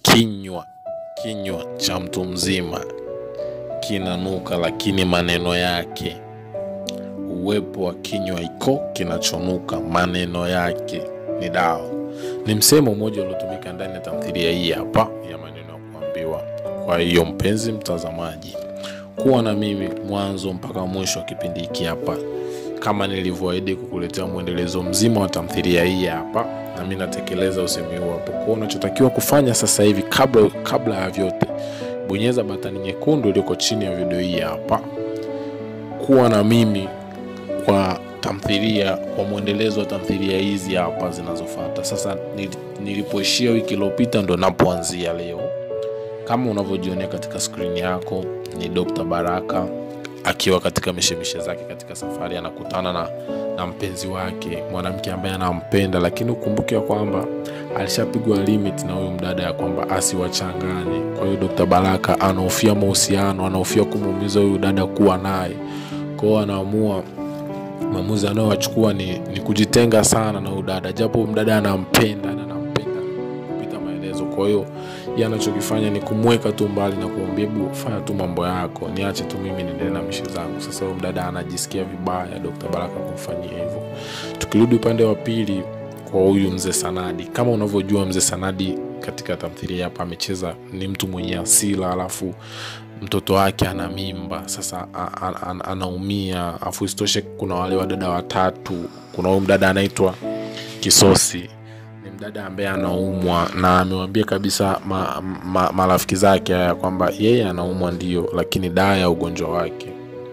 kinywa kinywa cha mtu mzima kinanuka, lakini maneno yake, uwepo wa kinywa iko kinachonuka, maneno yake ni dawa. Ni msemo mmoja uliotumika ndani ya tamthilia hii hapa ya maneno ya kuambiwa. Kwa hiyo mpenzi mtazamaji, kuwa na mimi mwanzo mpaka mwisho wa kipindi hiki hapa, kama nilivyoahidi kukuletea mwendelezo mzima wa tamthilia hii hapa, na mimi natekeleza usemi huu hapo. Kwa unachotakiwa kufanya sasa hivi, kabla kabla ya vyote, bonyeza batani nyekundu iliyoko chini ya video hii hapa, kuwa na mimi kwa tamthilia kwa mwendelezo wa tamthilia hizi hapa zinazofuata. Sasa nil- nilipoishia wiki iliyopita ndo napoanzia leo. Kama unavyojionea katika skrini yako, ni Dr. Baraka akiwa katika mishemishe zake katika safari, anakutana na, na mpenzi wake mwanamke ambaye anampenda, lakini ukumbuke ya kwamba alishapigwa limit na huyu mdada ya kwamba asiwachanganye. Kwa hiyo Dr. Baraka anahofia mahusiano, anahofia kumuumiza huyu dada kuwa naye, kwa hiyo anaamua maamuzi anayoachukua ni, ni kujitenga sana na huyu dada, japo mdada anampenda na anampenda kupita maelezo. Kwa hiyo yeye anachokifanya ni kumweka tu mbali na kumwambia hebu fanya tu mambo yako, niache tu mimi niendelee na mishe zangu. Sasa huyu mdada anajisikia vibaya Dr. Baraka kumfanyia hivyo. Tukirudi upande wa pili kwa huyu mzee Sanadi, kama unavyojua mzee Sanadi katika tamthilia hapa amecheza ni mtu mwenye asila, alafu mtoto wake ana mimba sasa a- a- a- anaumia afu isitoshe kuna wale wadada watatu kuna huyu mdada anaitwa kisosi ni mdada ambaye anaumwa na amewambia kabisa ma, ma, marafiki zake haya kwamba yeye anaumwa ndio lakini dawa ya ugonjwa wake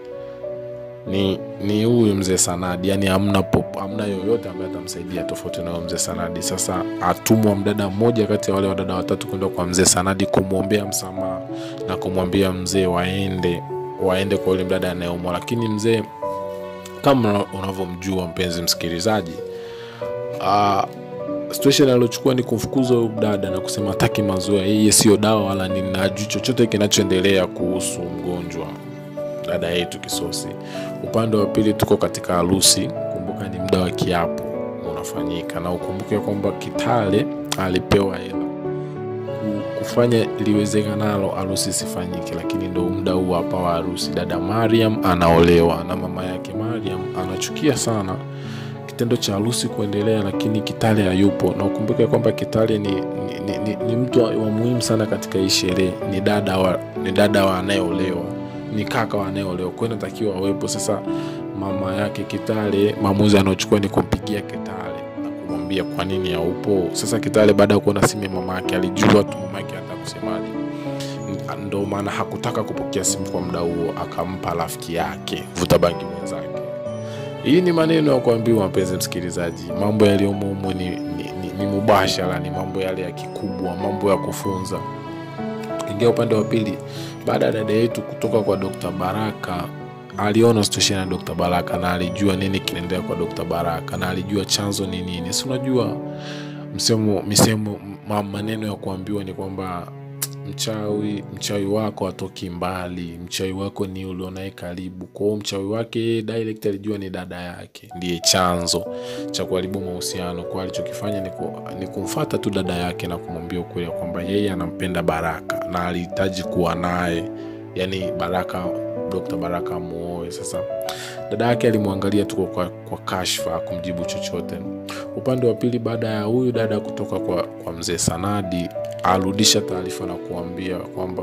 ni ni huyu mzee Sanadi, yani hamna pop, hamna yoyote ambaye atamsaidia tofauti na huyo mzee Sanadi. Sasa atumwa mdada mmoja kati ya wale wadada watatu kwenda kwa mzee Sanadi kumwombea msamaha na kumwambia mzee waende waende kwa yule mdada anayeumwa, lakini mzee kama unavyomjua mpenzi msikilizaji, uh, situation aliochukua ni kumfukuza huyu dada na kusema hataki mazoea, yeye sio dawa wala nini, na hajui chochote kinachoendelea kuhusu mgonjwa dada yetu Kisosi. Upande wa pili tuko katika harusi, kumbuka ni muda wa kiapo unafanyika, na ukumbuke kwamba Kitale alipewa hela ku- kufanya liwezekanalo harusi isifanyike, lakini ndo muda huu hapa wa harusi, dada Mariam anaolewa na mama yake Mariam anachukia sana kitendo cha harusi kuendelea, lakini Kitale hayupo, na ukumbuke kwamba Kitale ni, ni, ni, ni, ni mtu wa wa muhimu sana katika hii sherehe, ni dada wa, ni dada wa anayeolewa, ni kaka wa anayeolewa, kwa hiyo inatakiwa awepo. Sasa mama yake Kitale, maamuzi anayochukua ni kumpigia Kitale na kumwambia kwa nini haupo. Sasa Kitale baada ya kuona simu ya mama yake alijua tu mama yake hata kusemaje, ndo maana hakutaka kupokea simu kwa muda huo, akampa rafiki yake vuta bangi mwenzake. Hii ni maneno ya kuambiwa, mpenzi msikilizaji, mambo yaliyomo humo ni, ni, ni, ni mubashara, ni mambo yale ya kikubwa, mambo ya kufunza. Tukiingia upande wa pili, baada ya dada yetu kutoka kwa Dr. Baraka, aliona situation ya Dr. Baraka na alijua nini kinaendelea kwa Dr. Baraka na alijua chanzo ni nini. Si unajua msemo misemo ma- maneno ya kuambiwa ni kwamba mchawi mchawi wako atoki mbali, mchawi wako ni ulionaye karibu. Kwa hiyo mchawi wake yeye direct alijua ni dada yake ndiye chanzo cha kuharibu mahusiano. Kwa alichokifanya ni, ku, ni kumfata tu dada yake na kumwambia ukweli ya kwamba yeye anampenda Baraka na alihitaji kuwa naye, yani Baraka, Dr. Baraka amuoe. Sasa dada yake alimwangalia tu kwa, kwa kashfa, kumjibu chochote. Upande wa pili, baada ya huyu dada kutoka kwa, kwa mzee Sanadi, arudisha taarifa na kuambia kwamba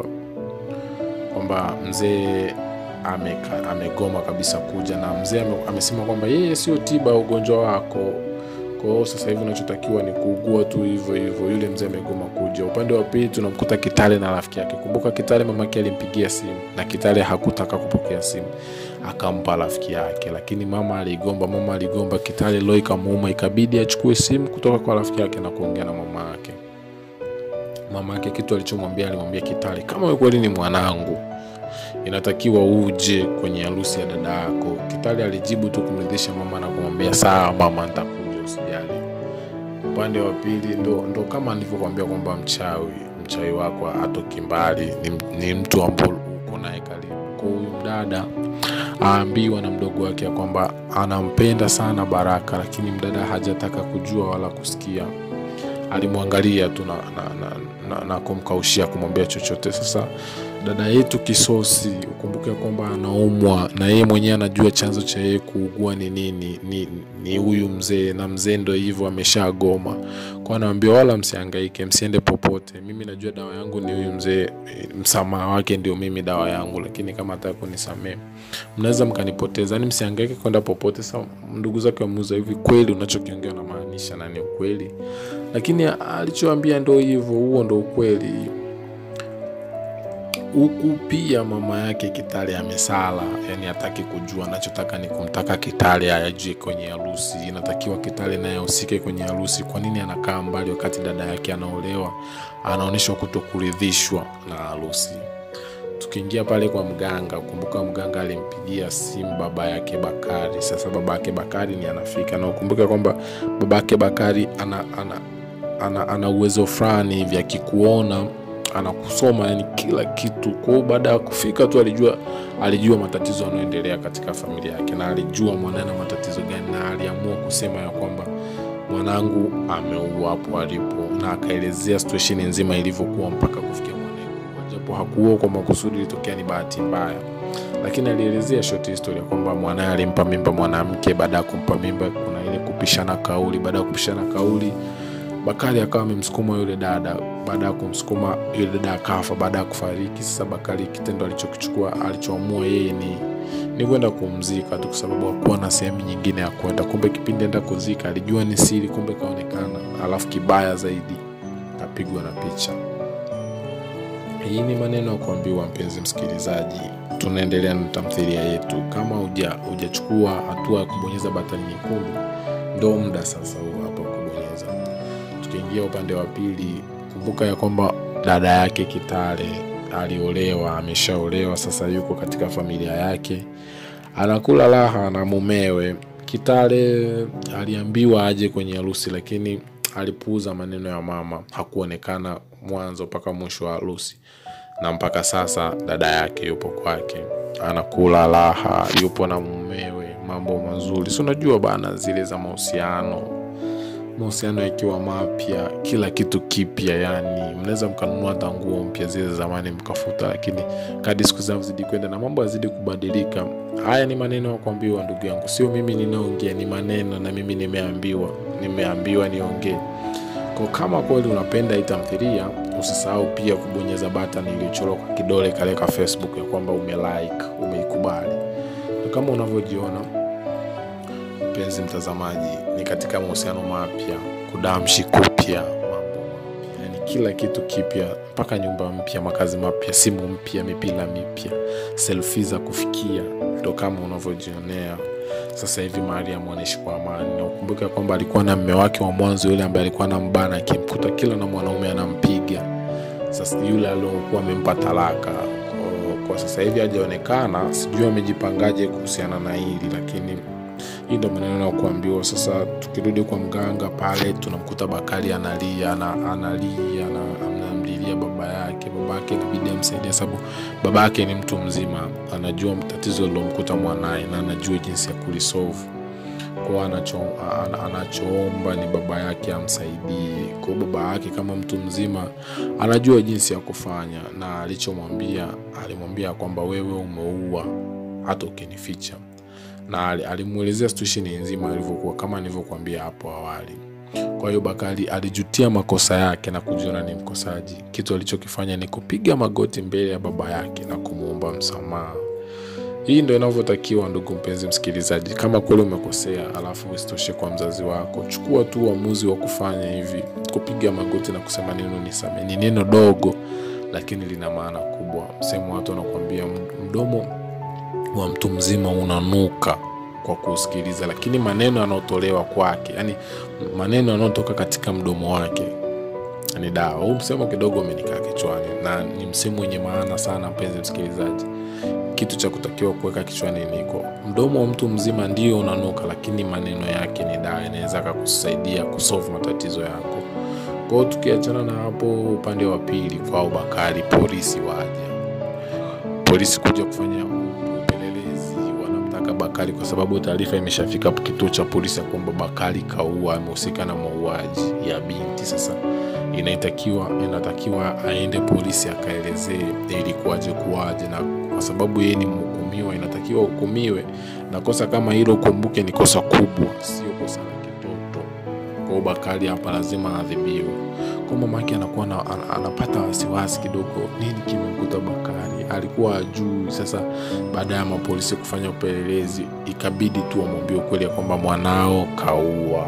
kwamba mzee ameka- amegoma kabisa kuja, na mzee ame, amesema kwamba yeye sio tiba ya ugonjwa wako. Kwa hiyo sasa hivi unachotakiwa ni kuugua tu hivyo hivyo. Yule mzee amegoma kuja. Upande wa pili tunamkuta Kitale na rafiki yake. Kumbuka Kitale mamake alimpigia simu na Kitale hakutaka kupokea simu, akampa rafiki yake, lakini mama aligomba. Mama aligomba, Kitale leo ikamuuma, ikabidi achukue simu kutoka kwa rafiki yake na kuongea na mama yake. Mama yake kitu alichomwambia, alimwambia Kitale, kama wewe kweli ni mwanangu inatakiwa uje kwenye harusi ya dada yako. Kitale alijibu tu kumridhisha mama na kumwambia sawa mama, nitakuja usijali. Upande wa pili ndo, ndo kama nilivyokuambia kwamba mchawi mchawi wako atoki mbali, ni, ni mtu ambaye uko naye karibu. Kwa huyu mdada aambiwa na mdogo wake ya kwamba anampenda sana Baraka, lakini mdada hajataka kujua wala kusikia alimwangalia tu na, na, na, na, na kumkaushia kumwambia chochote sasa dada yetu kisosi ukumbuke kwamba anaumwa na yeye mwenyewe anajua chanzo cha yeye kuugua ni nini ni, ni huyu mzee na mzee ndo hivyo ameshagoma kwa anawambia wala msiangaike msiende popote mimi najua dawa yangu ni huyu mzee eh, msamaha wake ndio mimi dawa yangu lakini kama ataka kunisamee mnaweza mkanipoteza yani msiangaike kwenda popote sa ndugu zake wamuuza hivi kweli unachokiongea unamaanisha na ni ukweli lakini alichoambia ndo hivyo huo ndo ukweli huku pia mama yake Kitale amesala, yani hataki kujua. Anachotaka ni kumtaka Kitale ajue kwenye harusi, inatakiwa Kitale naye ahusike kwenye harusi. Kwa nini anakaa mbali wakati dada yake anaolewa? Anaonyeshwa kutokuridhishwa na harusi. Tukiingia pale kwa mganga, kumbuka mganga alimpigia simu baba yake Bakari. Sasa baba yake Bakari ni anafika, na ukumbuke kwamba baba yake Bakari ana, ana, ana, ana uwezo fulani hivi akikuona anakusoma yani kila kitu kwa hiyo baada ya kufika tu alijua alijua matatizo yanayoendelea katika familia yake na alijua mwanae na matatizo gani na aliamua kusema ya kwamba mwanangu ameua hapo alipo na akaelezea situation nzima ilivyokuwa mpaka kufikia mwanae kuua japo hakuua kwa makusudi ilitokea ni bahati mbaya lakini alielezea short history ya kwamba mwanae alimpa mimba mwanamke baada ya kumpa mimba kuna ile kupishana kauli baada ya kupishana kauli Bakari akawa amemsukuma yule dada. Baada ya kumsukuma yule dada akafa baada ya kufariki. Sasa Bakari kitendo alichokichukua alichoamua yeye ni ni kwenda kumzika tu, kwa sababu hakuwa na sehemu nyingine ya kwenda. Kumbe kipindi enda kuzika alijua ni siri, kumbe kaonekana. Alafu kibaya zaidi kapigwa na picha. Hii ni maneno ya kuambiwa, mpenzi msikilizaji. Tunaendelea na tamthilia yetu. Kama huja hujachukua hatua ya kubonyeza batani nyekundu, ndo muda sasa huu hapa kubonyeza tukiingia upande wa pili kumbuka ya kwamba dada yake kitale aliolewa ameshaolewa sasa yuko katika familia yake anakula raha na mumewe kitale aliambiwa aje kwenye harusi lakini alipuuza maneno ya mama hakuonekana mwanzo mpaka mwisho wa harusi na mpaka sasa dada yake yupo kwake anakula raha yupo na mumewe mambo mazuri si unajua bana zile za mahusiano mahusiano yakiwa mapya kila kitu kipya yani mnaweza mkanunua hata nguo mpya zile za zamani mkafuta lakini kadi siku zinavyozidi kwenda na mambo yazidi kubadilika haya ni maneno ya kuambiwa ndugu yangu sio mimi ninaongea ni maneno na mimi nimeambiwa nimeambiwa niongee kwa kama kweli unapenda hii tamthilia usisahau pia kubonyeza button iliyochorwa kwa kidole kale ka facebook ya kwamba umelike umeikubali na kama unavyojiona mpenzi mtazamaji ni katika mahusiano mapya kudamshi kupya mambo mapya yani kila kitu kipya mpaka nyumba mpya makazi mapya simu mpya mipira mipya selfi za kufikia ndo kama unavyojionea sasa hivi mariam anaishi kwa amani na ukumbuke kwamba alikuwa na mme wake wa mwanzo yule ambaye alikuwa na mbana akimkuta kila na mwanaume anampiga sasa yule aliokuwa amempa talaka kwa, kwa sasa hivi hajaonekana sijui amejipangaje kuhusiana na hili lakini hii ndo maneno ya kuambiwa sasa tukirudi kwa mganga pale tunamkuta bakari analia ana, analia ana, anamlilia baba yake baba yake inabidi amsaidia sababu baba yake ni mtu mzima anajua tatizo lilomkuta mwanaye na anajua jinsi ya kulisolve kwao anacho, an, anachoomba ni baba yake amsaidie kwao baba yake kama mtu mzima anajua jinsi ya kufanya na alichomwambia alimwambia kwamba wewe umeua hata ukinificha na alimwelezea situation nzima ilivyokuwa kama nilivyokuambia hapo awali kwa hiyo bakari alijutia makosa yake na kujiona ni mkosaji kitu alichokifanya ni kupiga magoti mbele ya baba yake na kumwomba msamaha hii ndo inavyotakiwa ndugu mpenzi msikilizaji kama kweli umekosea alafu usitoshe kwa mzazi wako chukua tu uamuzi wa kufanya hivi kupiga magoti na kusema neno nisame ni neno dogo lakini lina maana kubwa sehemu watu wanakuambia mdomo wa mtu mzima unanuka kwa kusikiliza lakini maneno yanayotolewa kwake yani maneno yanayotoka katika mdomo wake ni dawa huu msemo kidogo umenikaa kichwani na ni msemo wenye maana sana mpenzi msikilizaji kitu cha kutakiwa kuweka kichwani niko mdomo wa mtu mzima ndio unanuka lakini maneno yake ni dawa inaweza akakusaidia kusolve matatizo yako kwao tukiachana na hapo upande wa pili kwao bakari polisi waja polisi kuja kufanya upelelezi wanamtaka bakari kwa sababu taarifa imeshafika kituo cha polisi ya kwamba bakari kaua amehusika na mauaji ya binti sasa inatakiwa inatakiwa aende polisi akaelezee ilikuwaje kuwaje, na kwa sababu yeye ni mhukumiwa, inatakiwa hukumiwe, na kosa kama hilo kumbuke, ni kosa kubwa, sio kosa la kitoto. Kwa hiyo Bakari hapa lazima adhibiwe. Kwa mama yake anakuwa na, an- anapata wasiwasi kidogo, nini kimemkuta Bakari? Alikuwa ajui. Sasa baada ya mapolisi kufanya upelelezi, ikabidi tu wamwambie ukweli ya kwamba mwanao kaua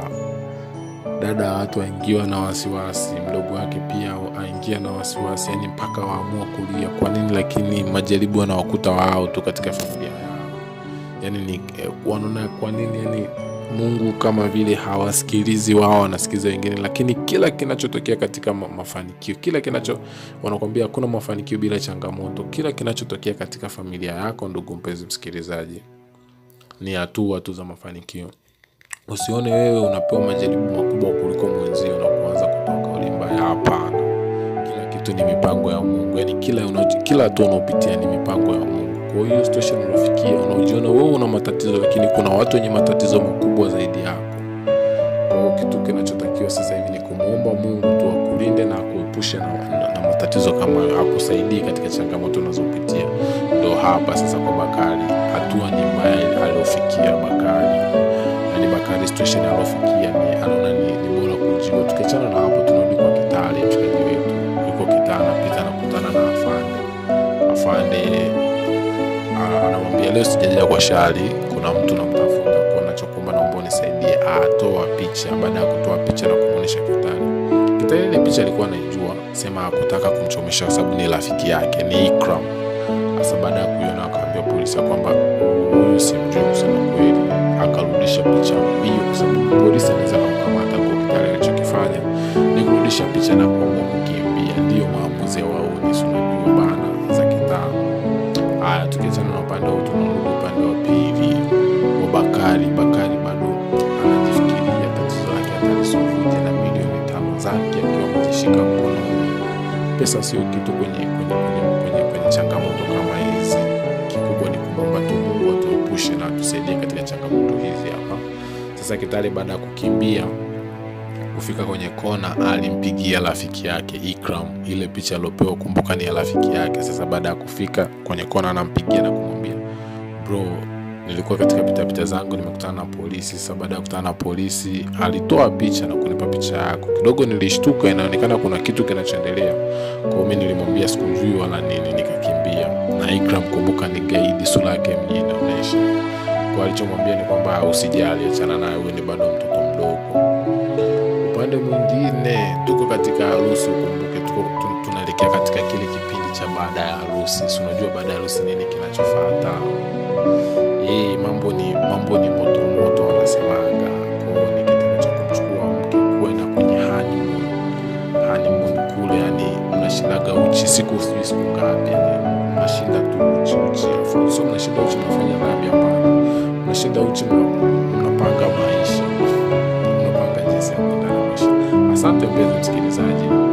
dada wa watu aingiwa na wasiwasi, mdogo wake pia aingia na wasiwasi, yani mpaka waamua kulia. Kwa nini? Lakini majaribu wanawakuta wao tu katika familia yao, yani ni eh, wanaona kwa nini, yani Mungu kama vile hawasikilizi wao, wanasikiliza wengine. Lakini kila kinachotokea katika ma- mafanikio, kila kinacho wanakwambia, hakuna mafanikio bila changamoto. Kila kinachotokea katika familia yako, ndugu mpenzi msikilizaji, ni hatua tu za mafanikio. Usione wewe unapewa majaribu makubwa kuliko mwenzio na kuanza kutoa kauli mbaya. Hapana, kila kitu ni mipango ya Mungu. Yani kila unacho, kila hatua unaopitia ni mipango ya Mungu. Kwa hiyo situation unafikia, unaojiona wewe una matatizo, lakini kuna watu wenye matatizo makubwa zaidi yako. Kwa hiyo kitu kinachotakiwa sasa hivi ni kumwomba Mungu tu akulinde na akuepushe na, na, na matatizo kama hayo, akusaidie katika changamoto unazopitia. Ndo hapa sasa kwa Bakari, hatua ni mbaya aliofikia Bakari yani Bakari situation alofikia ni anaona ni, ni bora kujiua. Tukiachana na hapo, tunarudi kwa Kitale, mshikaji wetu yuko Kitale, anapita anakutana na afande. Afande ah, anamwambia leo sijaja kwa shari, kuna mtu namtafuta, kwa nachokuomba naomba unisaidie. Atoa picha. Baada ya kutoa picha na kumwonyesha Kitale, Kitale ile picha alikuwa anaijua, sema hakutaka kumchomesha kwa sababu ni rafiki yake, ni Ikram. Sasa baada ya kuiona akaambia polisi ya kwamba huyu simjui kusema kweli, akarudisha picha mbio, kwa sababu polisi anaweza kumkamata kwa Kitale. Alichokifanya ni kurudisha picha na kuamua kukimbia. Ndiyo maamuzi ya wauni, si unajua bana za kitaa. Haya, tukiachana na upande huu, tunarudi upande wa pili wa Bakari. Bakari bado anajifikiria tatizo lake atalisolvuje na milioni tano zake akiwa amezishika mkononi. Pesa sio kitu kwenye, kwenye, kwenye, kwenye, kwenye changamoto kama hizi. Kikubwa ni kumwomba tu Mungu atuepushe na atusaidie katika changamoto hizi hapa. Sasa Kitale baada ya kukimbia kufika kwenye kona, alimpigia rafiki yake Ikram. Ile picha aliopewa, kumbuka, ni ya rafiki yake. Sasa baada ya kufika kwenye kona, anampigia na kumwambia bro, nilikuwa katika pitapita zangu nimekutana na polisi. Sasa baada ya kukutana na polisi, alitoa picha na kunipa picha yako. Kidogo nilishtuka, inaonekana kuna kitu kinachoendelea. Kwa hiyo mimi nilimwambia sikujui wala nini, nikakimbia. Na Ikram, kumbuka, ni gaidi, sura yake mjini inaonyesha. Kwa alichomwambia ni kwamba usijali, achana naye, wewe ni bado mtoto mdogo. Upande mwingine tuko katika harusi, ukumbuke tuko tu- tunaelekea katika kile kipindi cha baada ya harusi. Si unajua baada ya harusi nini kinachofuata? Hii mambo ni mambo ni moto moto, wanasemaga. Kwa hiyo ni kitendo cha kumchukua mke kwenda kwenye honeymoon. Honeymoon kule, yani mnashindaga uchi siku sijui siku ngapi, yani mnashinda tu uchi uchi, afu sio mnashinda uchi mnafanya dhambi, hapana. Mnashinda uchi mna- mnapanga maisha, mnapanga jinsi ya kuendana maisha. Asante mpenzi msikilizaji.